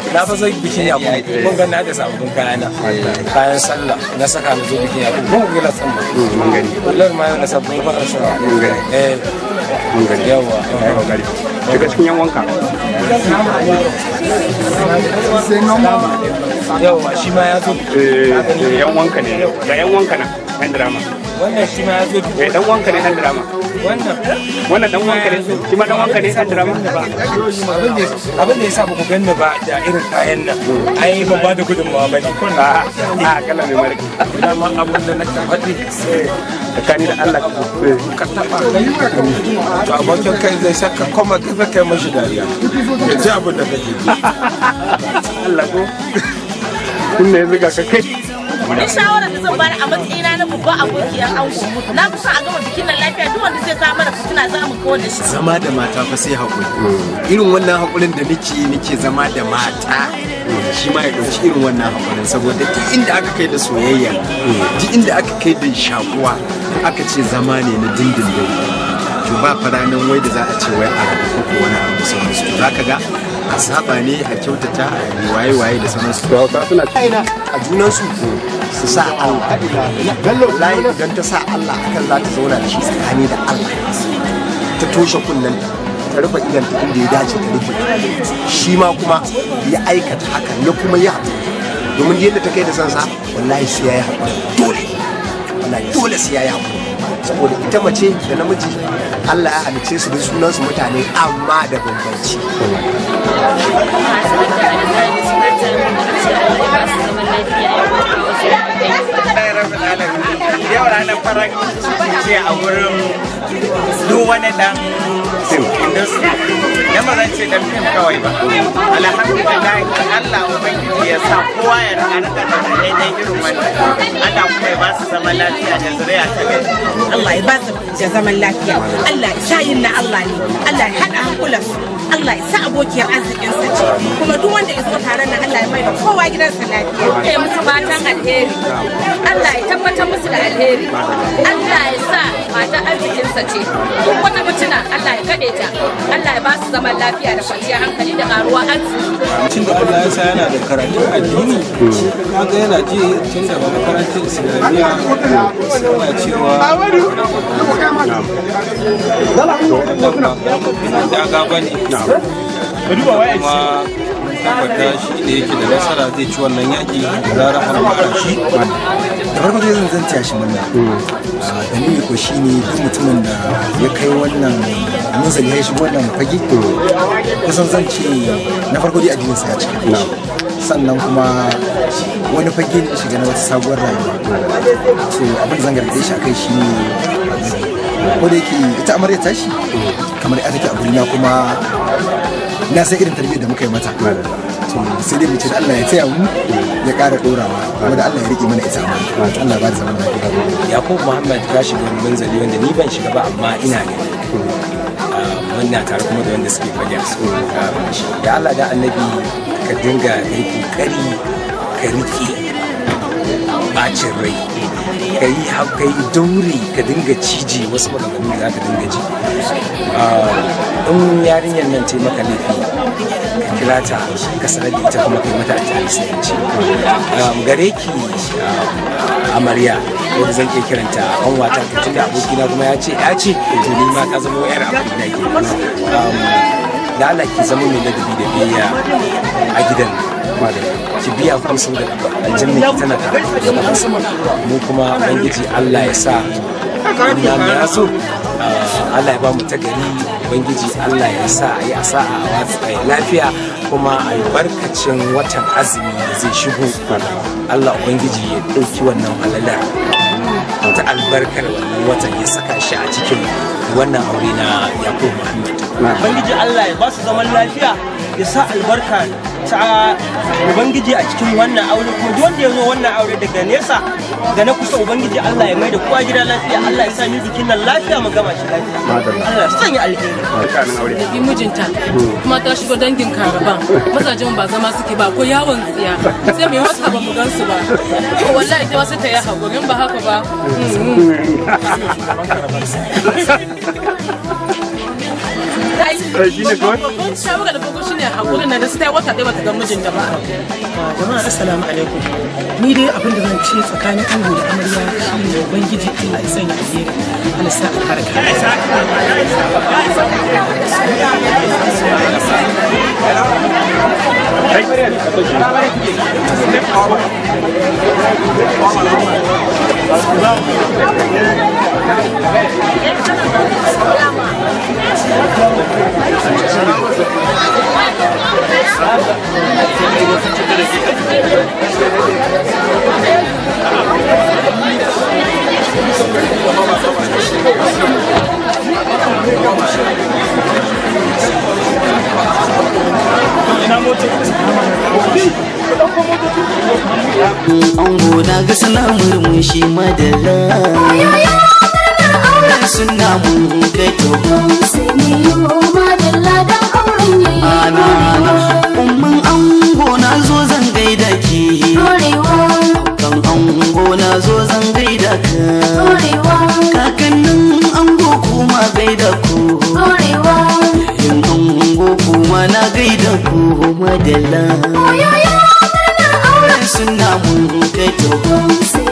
na fa zai bikin ya kuma kun ga na da sababbin kaya na kayan sallah na saka na zo bikin ya kuma kun ga san ba mun gani kullum ma na sabbin fa sa mun gani eh mun gani yawa kai kokari shiga cikin yan wanka yawa shi ma ya zo eh yan wanka ne ga yan wanka nan yan drama wannan shi ma ya zo eh dan wanka ne dan drama wannan wannan dan wanka ne shi ma dan wanka ne dan drama abin da abin da yasa ba ku ganni ba da irin kayan nan ai ban ba da gudunmawa ba ne kun a a kala mai marki dama abin da na faɗi tsakani da Allah ka taɓa to abokin kai zai saka kuma ka kai mashi dariya ya ji abin da kake ji Allah ko kun ne zuga ka kai Ni shawarar da zan bani a matsayina na babban abokiyar ango na fi son a gama bikin nan lafiya duk wanda zai kawo mana fitina za mu kawar da shi. zama da mata fa sai haƙuri irin wannan haƙurin da nake nake zama da mata shi ma ya ɗauki irin wannan haƙurin saboda duk inda aka kai da soyayya duk inda aka kai da shakuwa aka ce zama ne na dindindin to ba faranin wai da za a ce wai a rabu ko wani abu sauransu to za ka ga a saba ne a kyautata a yi waye-waye da sauransu to hausa suna aina a junansu su sa Allah wallahi idan ta sa Allah akan za ta zauna da shi tsakani da Allah ta toshe kunnen ta rufe idan ta inda ya dace ta rufe shi ma kuma ya aikata hakan ya kuma yi haƙuri domin yadda ta kai da sansa wallahi sai ya yi haƙuri dole wallahi dole sai ya yi haƙuri saboda ita mace da namiji Allah ya halice su da sunansu mutane amma da bambanci yau ranar farar ciki ce a wurin duk wani dan industry da ba zan ce dan fim kawai ba alhamdulillah Allah ubangiji ya sa kowa ya rika rika da daidai irin wannan Allah kuma ya ba su zaman lafiya da zuriya ta gari Allah ya ba su da zaman lafiya. Allah ya sa yin na Allah ne. Allah ya haɗa hankulan su. Allah ya sa abokiyar arzikin sa ce. Kuma duk wanda ya zo taron nan Allah ya mai da kowa gidansa lafiya. ya musu fatan alheri Allah ya tabbatar musu da alheri Allah ya sa mata arzikinsa ce duk wata mutuna Allah ya kaɗe ta Allah ya ba su zaman lafiya da kwanciyar hankali da ƙaruwa arziki tun da Allah ya sa yana da karatun addini kaga yana ji tun da makarantar islamiyya suna cewa daga ba ne kuma tabbata shi da yake da nasara zai ci wannan yaƙi da zarar an fara shi da farko dai zan zan taya shi murna Ah, dalili ko shine duk mutumin da ya kai wannan munzali ya shigo wannan fage kusan zan ce na farko dai addinin sa ya cika sannan kuma wani fage ne ya shiga na wata sabuwar rayuwa to abin da zan gargaɗe shi akai shine ko da yake ita amarya tashi kamar ya take a gurina kuma na san irin tarbiyyar da muka yi mata to sai dai mu ce da Allah ya taya mu ya ƙara ɗorawa kuma da Allah ya riƙe mana ita amma Allah ya ba da zaman lafiya yakubu muhammad ka shiga wani manzali wanda ni ban shiga ba amma ina ne muna tare kuma da wanda suke fage da allah da annabi ka dinga yi kokari ka rike bacin rai ka yi ka yi daure ka dinga cije wasu maganganu da za ka dinga ji in yarinyar nan ce maka laifi ka kira ta ka sanar da ita kuma kai mata a tarihi gare ki amarya wanda zan iya kiranta an wata tun da abokina kuma ya ce ya ce to ni ma ka zama yar abokina ke da Allah ki zama mai ladabi da biyayya a gidan ki biya kuma sau da aljanna ki tana tare da mu kuma ubangiji Allah ya sa ina mai yaso Allah ya ba mu tagari ubangiji Allah ya sa a yi a sa'a a watsa lafiya kuma albarkacin watan azumi da zai shigo Allah ubangiji ya ɗauki wannan halalar ta albarkar wannan watan ya saka shi a cikin wannan aure na Yakubu Muhammad ubangiji Allah ya ba su zaman lafiya ya sa albarka ta ubangiji a cikin wannan aure kuma duk wanda ya zo wannan aure daga nesa da na kusa ubangiji Allah ya mai da kowa gida lafiya Allah ya sa ni bikin nan lafiya mu gama shi lafiya Allah ya sanya alheri da bi mijinta kuma ta shigo dangin karaban mazajen ba zama suke ba ko yawon tsiya sai mai wata ba mu gansu ba to wallahi ita wasu ta yi haƙurin ba haka ba ai shi ne kawai? babban shawara da farko shine hakurin na da su ta yi wata ɗaya bata ga mijinta ba jama'a assalamu alaikum ni dai abin da zan ce tsakanin ango da amarya shine ubangiji Allah ya sanya alheri Allah sa albarka ango na ga sana murmushi madalla suna mun kai toho ana ana umman ango na zo zan gaida ki kan ango na zo zan gaida ka kakannin ango kuma gaida ku yin ango kuma na gaida ku madalla suna mun kai toho